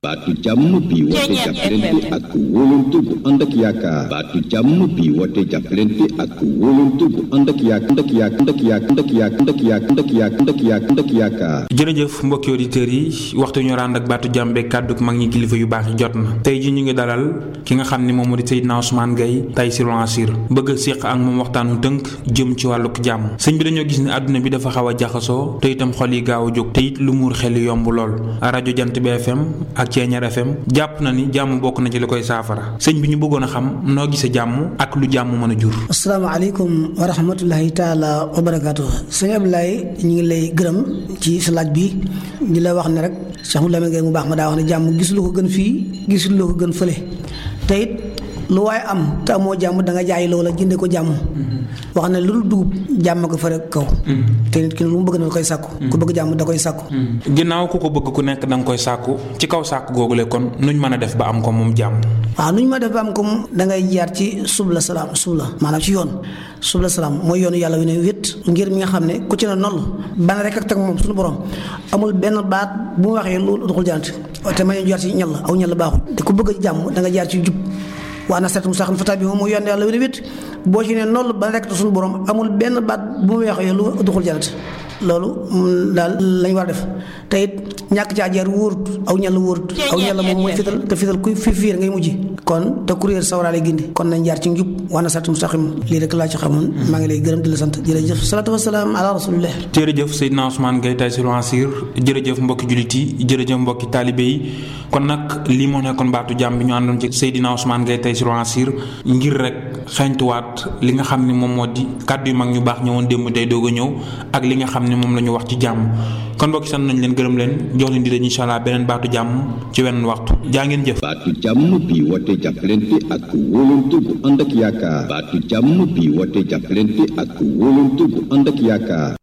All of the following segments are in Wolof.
baatu jàmm bi woote jàppalante ak wóolante bu ànd ak yaakaar baatu jàmm bi woote jàppalante ak wóolante bu ànd ak yaakaar ànd ak yaakaar ànd ak yaakaar ànd ak yaakaar ànd ak yaakaar ànd ak yaakaar ànd ak yaakaar ànd ak yaakaar jërëjëf mbokki auditeurs yi waxtu ñu rànd ak baatu jàmbe kàddu mag ñi kilifa yu baax yi jot na tey ji ñu ngi dalal ki nga xam ne moom moo di Seydina Ousmane Gaye Taysiroul Assir bëgg a séq ak moom waxtaanu tënk jëm ci wàlluk jàmm sëñ bi dañoo gis ne àdduna bi dafa xaw a jaxasoo te itam xol yi gaaw a jóg te it lu muur xel yomb lool rajo jant bi FM ak Ceeñar FM jàpp na ni jàmm bokk na ci li koy saafara sëñ bi ñu bëggoon a xam noo gisee jàmm ak lu jàmm mën a jur asalaamaaleykum wa rahmatullahi taala wa barakaatu sëñ Abdoulaye ñu ngi lay gërëm ci sa laaj bi di la wax ne rek Cheikh Mouhamadou Lamine Gaye mu baax ma daa wax ne jàmm gisul ko gën fii gisul ko gën fële te it lu waaye am te amoo jàmm da nga jaay loola jënde ko jàmm wax ne lu dul dugub jàmm ko fare kaw te nit ki lu mu bëgg na koy sàkku ku bëgg jàmm da koy sàkku ginnaaw ku ko bëgg ku nekk da nga koy sàkku ci kaw sàkku googule kon nuñ mën a def ba am ko moom jàmm waaw nu ñu ma def ba am ko da ngay jaar ci subla salaam subla maanaam ci yoon subla salaam mooy yoonu yàlla wi ne wét ngir mi nga xam ne ku ci ne noll ban rek ak teg moom suñu borom amul benn baat bu mu waxee lu doxul jant te ma ñu jaar ci ñal aw ñal baaxul te ku bëgg jàmm da nga jaar ci jub waa na seetum sax fata bi moom mooy yoon yàlla wi ne wét boo ci ne noll ban rek suñu borom amul benn baat bu mu waxee lu doxul jant loolu daal lañ war a def te it ñàkk caa jaar wóorut aw ñàll wóorut aw ñàll moom mooy fital te fital kuy fi fiir ngay mujj kon te kuréel sawaraale gindi kon nañ jaar ci njub wana sat mustaqim lii rek laa ci xamoon maa ngi lay gërëm di la sant jërëjëf salaatu wasalaam ala rasulillah jërëjëf Seydina Ousmane Gaye Taysiroul Assir jërëjëf mbokki jullit yi jërëjëf mbokki taalibe yi kon nag lii moo nekkoon baatu jàmm bi ñu àndoon ci Seydina Ousmane Gaye Taysiroul Assir ngir rek xeeñtuwaat li nga xam ne moom moo di kàddu yu mag ñu baax ñëwoon démb tey doog a ñëw ak li nga xam ne moom la ñu wax ci jàmm kon mbokki sant nañ leen gërëm leen jox leen di leen incha allah beneen baatu jàmm ci wenn waxtu jaa ngeen jëf baatu jàmm bi woote jàppalante ak wóolante bu ànd ak yaakaar baatu jàmm bi woote jàppalante ak wóolante bu ànd ak yaakaar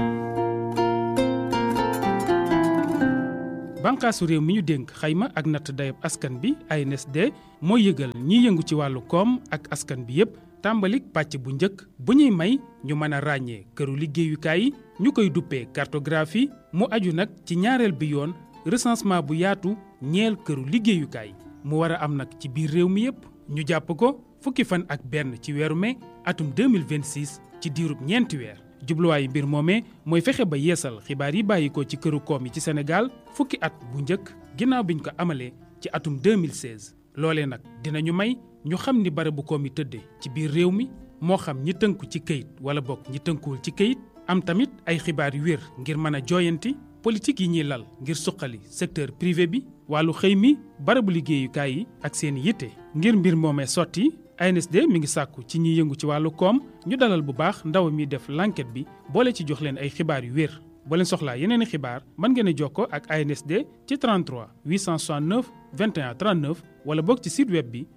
bànqaasu réew mi ñu dénk xayma ak natt dayab askan bi ANSD mooy yëgal ñiy yëngu ci wàllu koom ak askan bi yépp tàmbalik pàcc bu njëkk bu ñuy may ñu mën a ràññee këru liggéeyukaay yi ñu koy duppee cartographie mu aju nag ci ñaareel bi yoon recensement bu yaatu ñeel këru liggéeyukaay mu war a am nag ci biir réew mi yépp ñu jàpp ko fukki fan ak benn ci weeru mai atum 2026 ci diirub ñeenti weer jubluwaayu mbir moomee mooy fexe ba yeesal xibaar yi bàyyi ko ci këru koom yi ci Sénégal fukki at bu njëkk ginnaaw biñ ko amalee ci atum 2016 loolee nag dinañu may ñu xam ni barabu koom yi tëddee ci biir réew mi moo xam ñi tënku ci këyit wala bokk ñi tënkuwul ci këyit am tamit ay xibaar yu wér ngir mën a jooyanti politique yi ñuy lal ngir suqali secteur privé bi wàllu xëy mi barabu liggéeyukaay yi ak seen yitte ngir mbir moomee sotti ANSD mi ngi sàkku ci ñiy yëngu ci wàllu koom ñu dalal bu baax ndaw mi def l'enquête bi boole ci jox leen ay xibaar yu wér boo leen soxlaa yeneen i xibaar mën ngeen a jokkoo ak ANSD ci 33 869 21 39 wala boog ci site web bi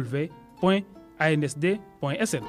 www.ansd.sn.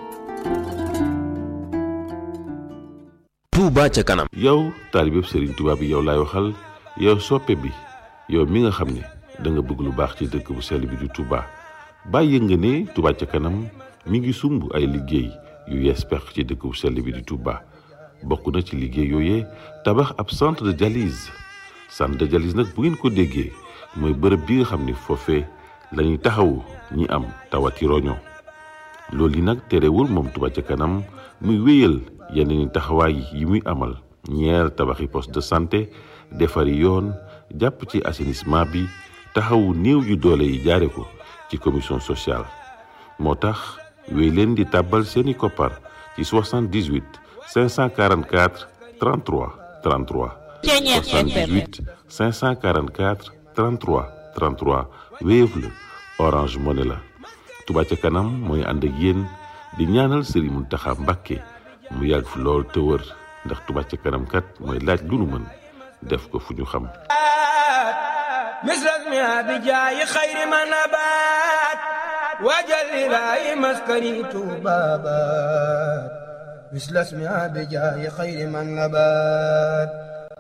Touba ca kanam. yow taalibeb Serigne Touba bi yow laay waxal yow soppe bi yow mi nga xam ne da nga bëgg lu baax ci dëkk bu sell bi di Touba bàyyi nga ne Touba ca kanam mi ngi sumb ay liggéey yu yees pex ci dëkk bu sell bi di Touba. bokk na ci liggéey yooyee tabax ab centre de dialyse centre de dialyse nag bu ngeen ko déggee mooy bërëb bi nga xam ni foofee la ñuy taxawu ñi am tawati roño loolu yi nag terewul moom Touba ca kanam muy wéyal yeneen i taxawaay yi muy amal ñeer tabaxi poste de santé defari yoon jàpp ci assainissement bi taxawu néew yu doole yi jaare ko ci commission sociale moo tax wéy leen di tàbbal seeni koppar ci 78 544 33 33 78 544 33 33 Wave la Orange Money la Touba ca kanam mooy ànd ak yéen di ñaanal Serigne Mountakha Mbacké mu yàgg fi lool te wër ndax Touba ca kanam kat mooy laaj lu nu mën def ko fu ñu xam misras mi bi jaayi xayri ma nabaat waajal ilaahi maskani tuubaabaat misras mi bi jaayi xayri ma nabaat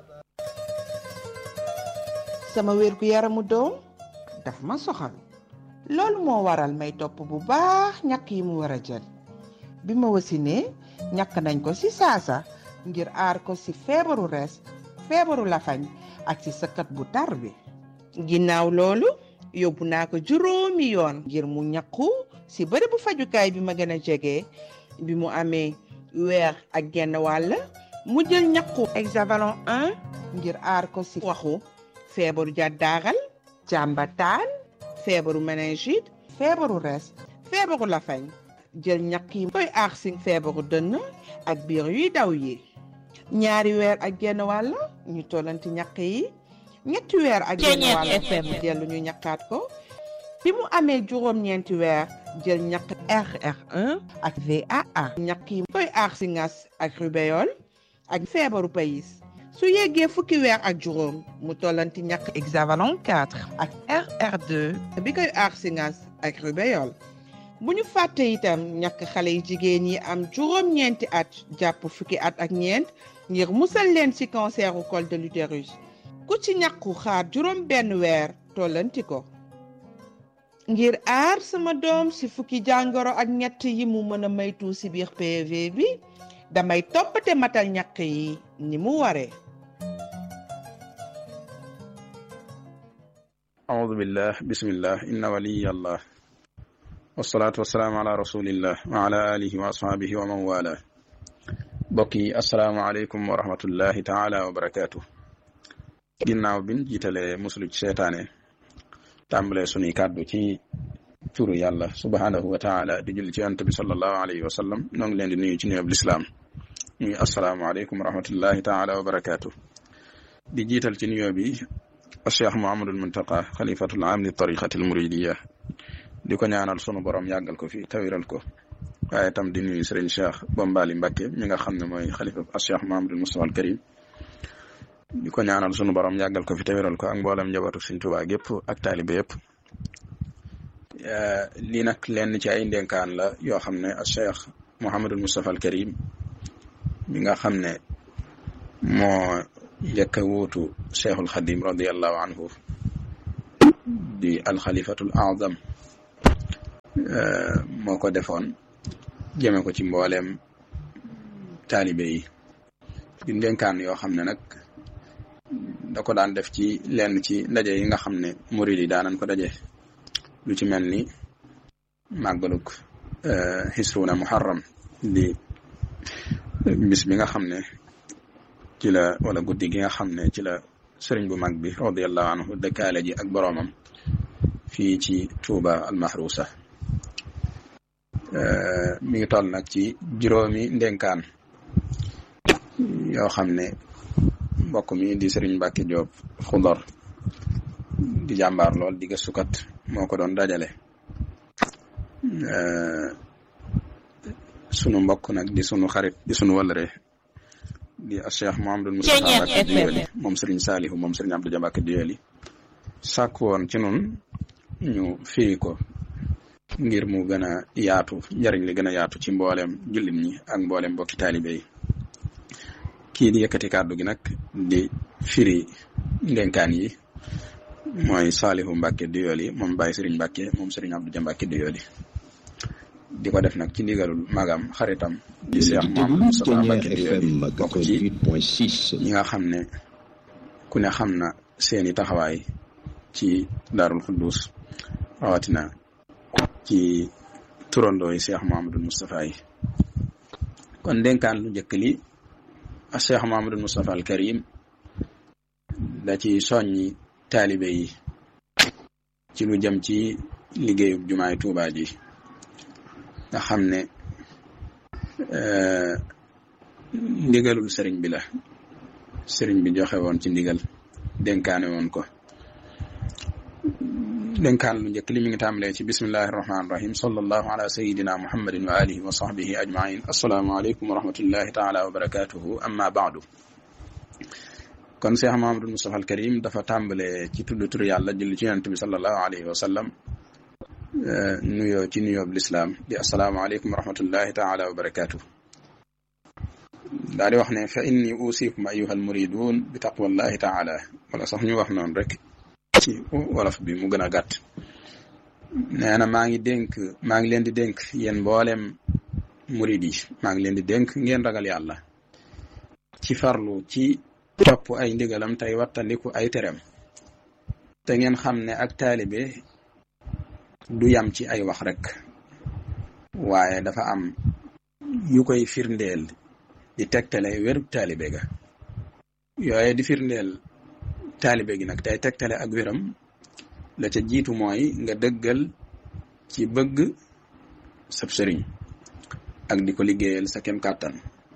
sama wér gu yaramu doom daf ma soxal loolu moo waral may topp bu baax ñàkk yi mu war a jël bi ma wasinee ñàkk nañ ko ci saasa ngir aar ko ci feebaru rees feebaru lafañ ak ci sëkkat bu tar bi ginnaaw loolu yóbbu naa ko juróomi yoon ngir mu ñaqu si bërëbu fajukaay bi ma gën a jege bi mu amee weer ak genn wàll mu jël ñaqu hexavalon 1 ngir aar ko si waxu feebaru jàddaaral jàmbataan feebaru méningite feebaru res feebaru lafañ jël ñaq yi koy aar si feebaru dënn ak biir yuy daw yi ñaari weer ak genn wàll ñu tollanti ñaq yi ñetti weer ak genn wàll dellu ñu ñaqaat ko bi mu amee juróom-ñeenti weer jël ñaq RR1 ak VAA ñaq yi koy aar si ngas ak rubéole ak feebaru payis su yeggee fukki weer ak juróom mu tollanti ñaq hexavalon 4 ak RR2 bi koy aar si ngas ak rubéole bu ñu fàtte itam ñàkk xale yi jigéen yi am juróom-ñeenti at jàpp fukki at ak ñeent ngir musal leen ci canceru col de l'utérus ku ci ñàkku xaar juróom benn weer tollanti ko ngir aar sama doom ci fukki jàngoro ak ñett yi mu mën a maytu ci biir PV bi damay toppate matal ñàkk yi ni mu waree أعوذ بالله بسم الله إن ولي الله والصلاة والسلام على رسول الله وعلى آله وأصحابه ومن والاه بقي السلام عليكم ورحمة الله تعالى وبركاته ginnaaw bin jiitalee muslu ci seetaane tàmbalee sunuy kàddu ci turu yàlla subhaanahu wa taala di julli ci yonent bi sallallahu alayhi wa sallam noo ngi leen di nuyu ci nuyoob lislaam muy asalaamualeykum wa rahmatullahi taala wa barakaatu di jiital ci nuyoo bi cheikh Muhammadul Muntaqa xalifatul aam li tariqatil muridiya di ko ñaanal sunu borom yàggal ko fi tawiral ko waaye tam di nuyu sëriñ cheikh Bombali Mbacke mi nga xam ne mooy xalifa cheikh Muhammadul Mustafa al Karim di ko ñaanal sunu borom yàggal ko fi tawiral ko ak mboolem njabootu Sëriñ Tuubaa gépp ak taalibe yëpp lii nag lenn ci ay ndénkaan la yoo xam ne cheikh Muhammadul Mustafa al Karim mi nga xam ne moo njëkk a wuutu cheikhul xadim radiallahu anhu di alxalifatul azam moo ko defoon jëme ko ci mbooleem taalibe yi di ndénkaan yoo xam ne nag da ko daan def ci lenn ci ndaje yi nga xam ne murid yi daanan ko daje lu ci mel ni màggaluk xisruuna muharram di bis bi nga xam ne ci la wala guddi gi nga xam ne ci la sëriñ bu mag bi radiallahu anhu dëkkaale ji ak boroomam fii ci Tuuba almahrusa mi ngi toll nag ci juróomi ndénkaan yoo xam ne mbokk mi di sëriñ Mbàkke Joob Xudor di jàmbaar lool di gëstukat moo ko doon dajale sunu mbokk nag di sunu xarit di sunu wëllëre di Cheikh Mouhamadou Moustapha Mbacke Diyoli moom Serigne Salihu moom Serigne Abdou Dia Mbacke Diyoli sàkk woon ci nun ñu firi ko ngir mu gën a yaatu njariñ li gën a yaatu ci mboolem jullit ñi ak mboolem mbokki taalibe yi kii di yëkkati kàddu gi nag di firi ndenkaan yi mooy Salihu Mbacke Diyoli moom Baye Serigne Mbacke moom Serigne Abdou Dia Mbacke Diyoli di ko def nag ci ndigalul magam xaritam di Cheikh Mouhamadou Moustapha Mbacke Diyoli bokk ci ñi nga xam ne ku ne xam na seeni taxawaay ci Daarul Xuddus rawatina ci turandoo yi Cheikh Mouhamadou Moustapha yi kon dénkaan lu njëkk li a Cheikh Mouhamadou Moustapha al Karim da ci soññi taalibe yi ci lu jëm ci liggéeyub jumaay Tuubaa ji nga xam ne ndigalul sëriñ bi la sëriñ bi joxe woon ci ndigal dénkaane woon ko dénkaan lu njëkk li mi ngi tàmbalee ci bismillahi irrahmani irrahim sallallahu ala sayidina muhammadin wa alihi wa sahbihi ajmain assalaamu aleykum wa rahmatullahi taala wa barakatuhu amma baadu kon Cheikh Mahamadul Mustafa al Karim dafa tàmbalee ci tudd tur yàlla julli ci yonent bi sallallahu alayhi wa sallam nuyoo ci nuyoo bu lislaam di asalaamaaleykum wa rahmatullahi taala wa barakaatu daal di wax ne fa inni usikum ayuha almuridun bi taqwallahi taala wala sax ñu wax noonu rek ci wolof bi mu gën a gàtt nee na maa ngi dénk maa ngi leen di dénk yéen mboolem murid yi maa ngi leen di dénk ngeen ragal yàlla ci farlu ci topp ay ndigalam tey wattandiku ay terem te ngeen xam ne ak taalibe du yam ci ay wax rek waaye dafa am yu koy firndeel di tegtale wérub taalibe ga yooye di firndeel taalibe gi nag tey tegtale ak wéram la ca jiitu mooy nga dëggal ci bëgg sab sëriñ ak di ko liggéeyal sa kem kàttan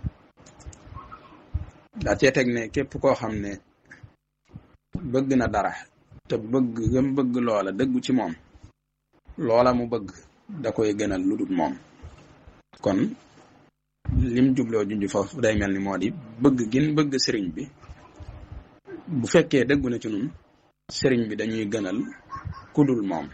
daa cee teg ne képp koo xam ne bëgg na dara te bëgg gëm bëgg loola dëggu ci moom loola mu bëgg da koy gënal lu dul moom kon lim jubloo junj foofu day mel ni moo di bëgg gin bëgg sëriñ bi bu fekkee dëggu na ci nun sëriñ bi dañuy gënal kudul moom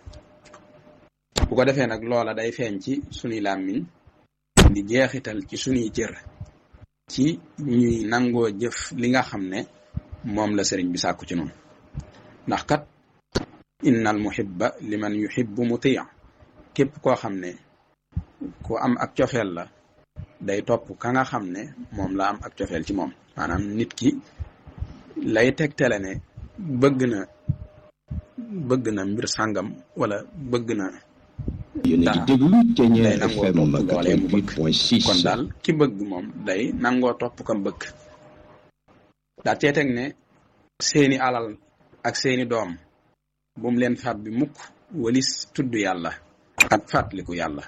bu ko defee nag loola day feeñ ci sunuy làmmiñ di jeexital ci sunuy cër ci ñuy nangoo jëf li nga xam ne moom la sëriñ bi sàkku ci noonu ndax kat innal muhibba liman yuhibbu mutia képp koo xam ne ku am ak cofeel la day topp ka nga xam ne moom la am ak cofeel ci moom maanaam nit ki lay tegtale ne bëgg na bëgg na mbir sàngam wala bëgg na yéen a ngi déglu Thiéniere day nangoo FM topp loolee mu bëgg 88.6 kon daal ki bëgg moom day nangoo topp kam bëgg daa cee teg ne seeni alal ak seeni doom bu mu leen fab bi mukk walis tudd yàlla ak fàttaliku yàlla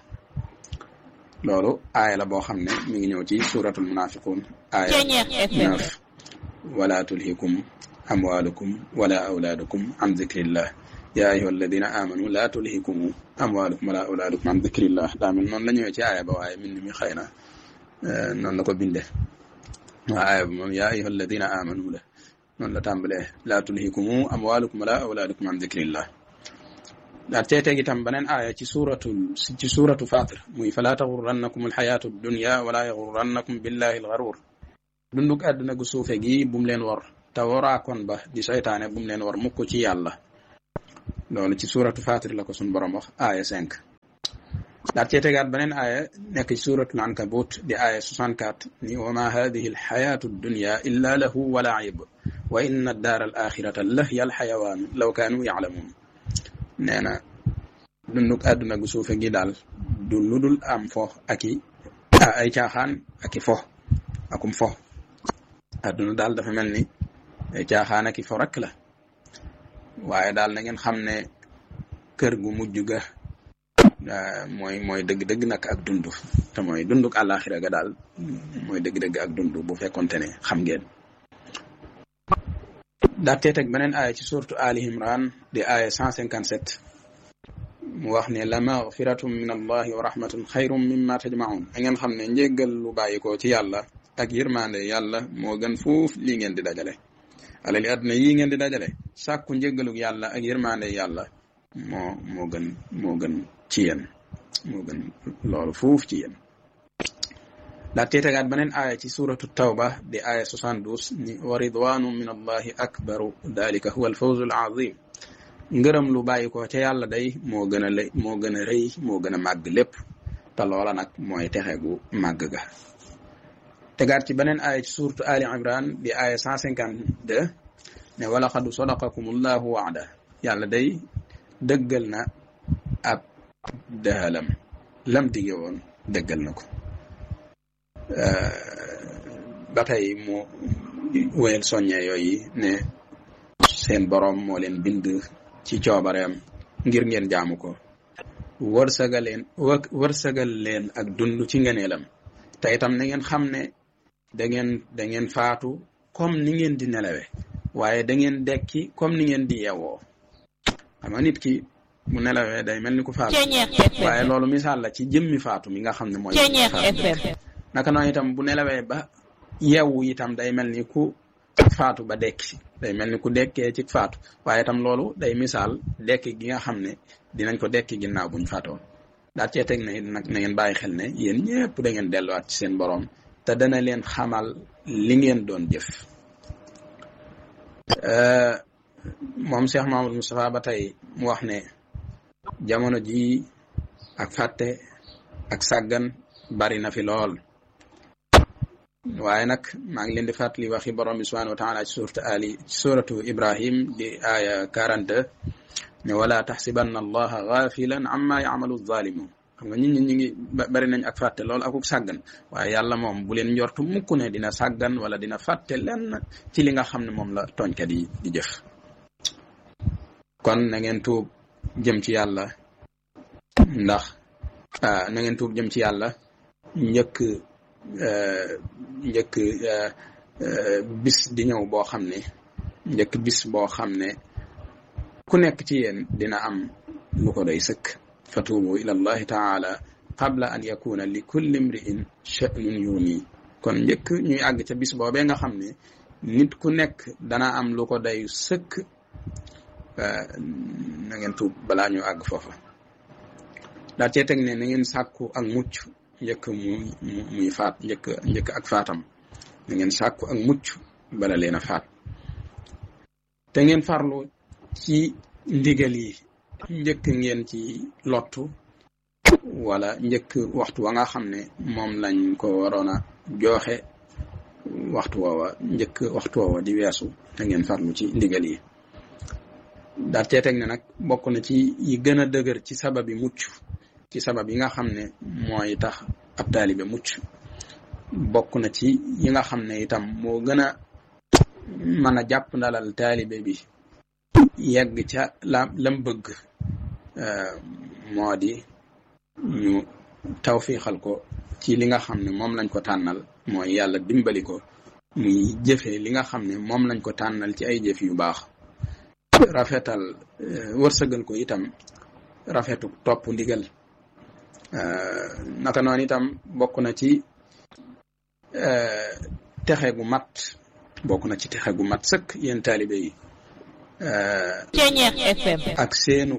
loolu aaya la boo xam ne mi ngi ñëw ci suratul munafiqun aaya neuf wala tulhikum amwalukum wala awlaadukum an zikrillah ya ayuha alladina amanu la tulhikum amwalukum wala awlaadukum an zikrillah daa mel noonu la ñëwee ci aaya ba waaye min mi xëy na noonu la ko binde waa aaya ba moom ya ayuha alladina amanu la noonu la tàmbalee la tulhikum amwalukum wala awlaadukum an zikrillah daa cee teg itam beneen aaya ci suuratu ci suuratu fatir muy fala taxurrannakum alxayaatu dunya wala yaxurrannakum billahi alxaruur dunduk àdduna gu suufe gi bum leen war te waraakoon ba di seytaane bum leen war mukk ci yàlla loolu ci suuratu fatir la ko sun borom wax aaya cinq daa cee tegaat beneen aaya nekk ci suuratul ankabut di aaya 64 ni wa ma hadihi alxayaatu dunya illa lahu wa laib wa inna addaara al axirata lahiya alxayawaanu law kaanu yaclamuun nee na dunduk àdduna gu suufe gi daal du ludul am fo ak i ay caaxaan ak i fo akum fo àdduna daal dafa mel ni ay caaxaan ak i fo rek la waaye daal na ngeen xam ne kër gu mujj ga mooy mooy dëgg-dëgg nag ak dund te mooy dunduk àllaaxira ga daal mooy dëgg-dëgg ak dund bu fekkonte ne xam ngeen daatee teg beneen aaya ci surtu ali imran di aaya 157 mu wax ne la magfiratum min allahi wa rahmatun xayrum mimma tajmaun da ngeen xam ne njéggal lu bàyyikoo ci yàlla ak yërmande yàlla moo gën fuuf lii ngeen di dajale alali àdduna yii ngeen di dajale sàkku njéggaluk yàlla ak yërmande yàlla moo moo gën moo gën ci yéen moo gën loolu fuuf ci yéen daa tee tegaat beneen aaya ci suratu tawba di aaya 72 ni wa ridwanu min allahi akbaru dalika huwa alfawzu alazim ngërëm lu bàyyi ko ca yàlla day moo gën a lay moo gën a rëy moo gën a màgg lépp te loola nag mooy texe gu màgg ga tegaat ci beneen aaya ci suratu ali imran di aaya 152 ne walaqad sadaqakum allahu waada yàlla day dëggal na ab dëhalam lam dige woon dëggal na ko ba tey mu wéyal soññee yooyu ne seen boroom moo leen bind ci coobareem ngir ngeen jaamu ko wërsëgal leen wërsëgal leen ak dund ci ngeneelam te itam na ngeen xam ne da ngeen da ngeen faatu comme ni ngeen di nelawe waaye da ngeen dekki comme ni ngeen di yewoo xam nga nit ki mu nelawee day mel ni ku faatu waaye loolu misaal la ci jëmmi faatu mi nga xam ne mooy faatu naka noonu itam bu nelawee ba yeewu itam day mel ni ku faatu ba dekki day mel ni ku dekkee ci faatu waaye itam loolu day misaal dekki gi nga xam ne dinañ ko dekki ginnaaw buñ faatoo daal cee teg na nag na ngeen bàyyi xel ne yéen ñëpp da ngeen delluwaat ci seen borom te dana leen xamal li ngeen doon jëf moom Cheikh Mahamadou Moustapha ba tey mu wax ne jamono ji ak fàtte ak sàggan bari na fi lool waaye nag maa ngi leen di fàttali waxi borom bi subhanahu wa taala ci suuratu ali ci suuratu ibrahim di aaya 42 ne wala taxsibanna allaha gaafilan amma yamalu zalimun xam nga nit ñi ñi ngi bari nañ ak fàtte loolu akuk sàggan waaye yàlla moom bu leen njortu mukk ne dina sàggan wala dina fàtte lenn ci li nga xam ne moom la tooñkat yi di jëf kon na ngeen tuub jëm ci yàlla ndax na ngeen tuub jëm ci yàlla njëkk njëkk bis di ñëw boo xam ne njëkk bis boo xam ne ku nekk ci yéen dina am lu ko doy sëkk fatuubu ila allahi taala qabla an yakuna li kulli imri'in sha'nun yuni kon njëkk ñuy àgg ca bis boobee nga xam ne nit ku nekk dana am lu ko doy sëkk na ngeen tuub balaa ñu àgg foofa daa cee teg ne na ngeen sàkku ak mucc njëkk muy muy faat njëkk njëkk ak faatam na ngeen sàkku ak mucc bala leen a faat te ngeen farlu ci ndigal yi njëkk ngeen ci lottu wala njëkk waxtu wa nga xam ne moom lañ ko waroon a joxe waxtu woowa njëkk waxtu woowa di weesu te ngeen farlu ci ndigal yi daal cee teg ne nag bokk na ci yi gën a dëgër ci sababi mucc ci sabab yi nga xam ne mooy tax ab taalibe mucc bokk na ci yi nga xam ne itam moo gën a mën a jàpp ndalal taalibe bi yegg ca la lam bëgg moo di ñu tawfiixal ko ci li nga xam ne moom lañ ko tànnal mooy yàlla dimbali ko muy jëfe li nga xam ne moom lañ ko tànnal ci ay jëf yu baax rafetal wërsëgal ko itam rafetu topp ndigal naka noonu itam bokk na ci texe gu mat bokk na ci texe gu mat sëkk yéen taalibe yi Ceñeex FM ak seenu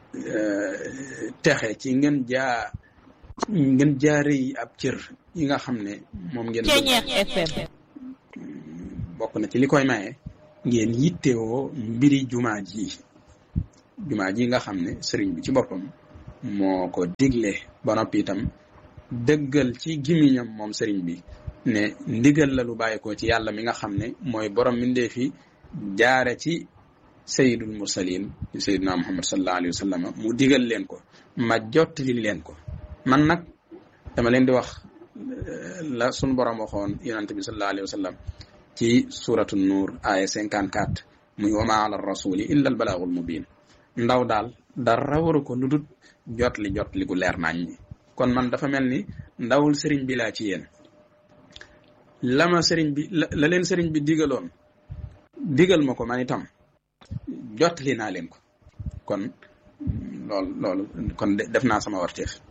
texe ci ngeen jaa ngeen jaare yi ab cër yi nga xam ne moom ngeen Ceñeex FM bokk na ci li koy maye ngeen yittewoo mbiri jumaa ji jumaa ji nga xam ne sëriñ bi ci boppam moo ko digle ba noppi itam dëggal ci gimiñam moom sëriñ bi ne ndigal la lu bàyyi ko ci yàlla mi nga xam ne mooy borom mindee fi jaare ci sayidul mursalin sayiduna muhammad sallallahu alayhi wa sallam mu digal leen ko ma jottali leen ko man nag dama leen di wax la sun borom waxoon yonante bi sallallahu alayhi wa sallam ci suratu nuur aya 54 muy wama ala rasuli illa al balaagul mubin ndaw daal dara waru ko lu dul jotli jotli gu leer nañ ñi kon man dafa mel ni ndawul sëriñ bi laa ci yéen la ma sëriñ bi la leen sëriñ bi digaloon digal ma ko man itam jotli naa leen ko kon loolu loolu kon def naa sama warteef